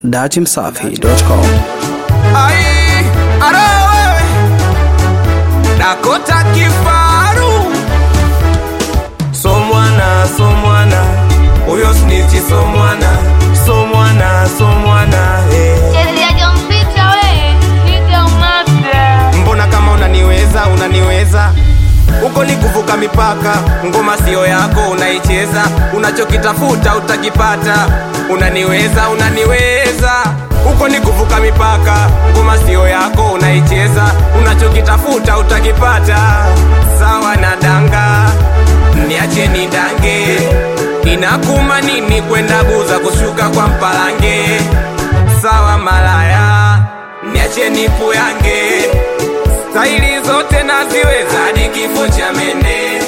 datimsafi.com. Ai, aro wewe Dakota kifaru So mwana, so mwana Uyo snitchi so mwana So mwana, so mwana eh. Chezaji mpita we, piga umate. Mbona kama unaniweza, unaniweza uko ni kuvuka mipaka, ngoma sio yako unaicheza, unachokitafuta utakipata. Unaniweza, unaniweza uko ni kuvuka mipaka, ngoma sio yako unaicheza, unachokitafuta utakipata. Sawa na danga, niache ni dange, inakuma nini kwenda buza kushuka kwa mpalange? Sawa malaya, niache nipu yange staili zote naziweza hadi kifo cha mene.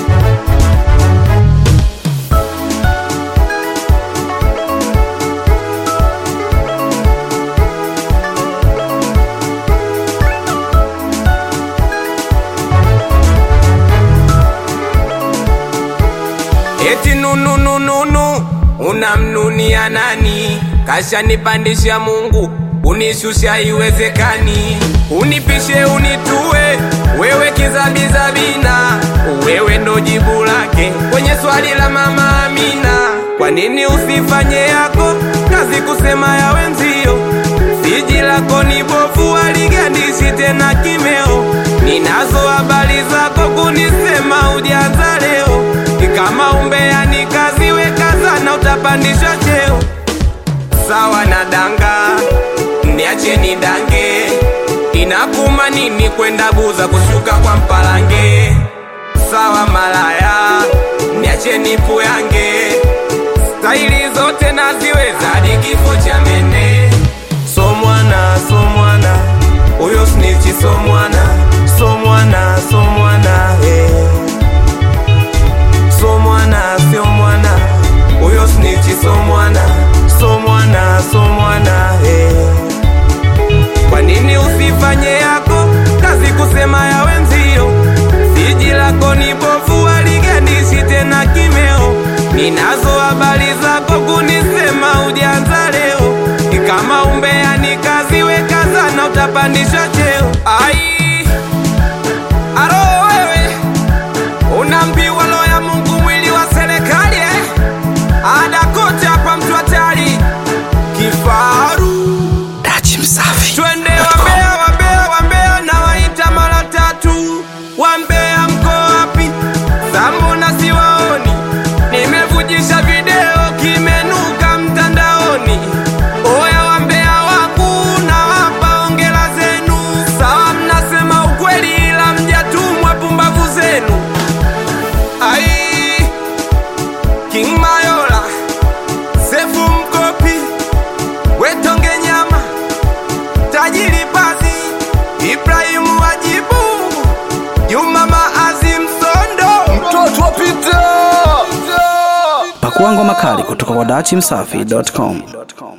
Eti nunu nunu nunu, unamnunia nani? Kashanipandisha Mungu, unishusha iwezekani. Unipishe unitue, wewe kizabizabina, wewe ndo jibu lake kwenye swali la mama Amina. Kwa nini usifanye yako kazi kusema ya wenzio? Siji lako ni bovu, aligandishi tena kimeo. Ninazo habari zako kunisema ujaza leo, kama umbea ni kazi, weka sana, utapandishwa cheo. Sawa na danga, niache ni dange, inakuma nini kwenda buza kushuka kwa mpalange? Sawa malaya, niache nipu yange, staili zote naziweza hadi kifo cha mene. So mwana, so mwana, uyo snitchi so mwana, so mwana, so mwana, eh. So mwana, sio mwana, uyo snitchi so mwana, so mwana, so mwana, eh. Kwa nini usifanye yako kazi kusema ya wenzio? Siji lako ni bovu, aligandishi tena kimeo. Ninazo habari zako kunisema ujanza leo, kama umbea ni kazi, weka sana, utapandishwa cheo. Ai, aro wewe Unaambiwa roho ya Mungu mwili wa serikali eh? Ada kote hapa mtu hatari kifaru. Datimsafi. Twende wambea, wambea, wambea na waita mara tatu. Wambea mko wapi? Sambona siwaoni? Nimevujisha video kimenuka mtandaoni. Oya wambea wangu na wapa ongela zenu. Sawa mnasema ukweli ila mjatumwa pumbavu zenu. Ai, King Mayola, Sefu Mkopi, Wetonge Nyama, Tajiri Pazi, Ibrahimu Wajibu, Juma Maazim Sondo, mtoto wa Peter. Pakua ngoma kali kutoka kwa datimsafi.com.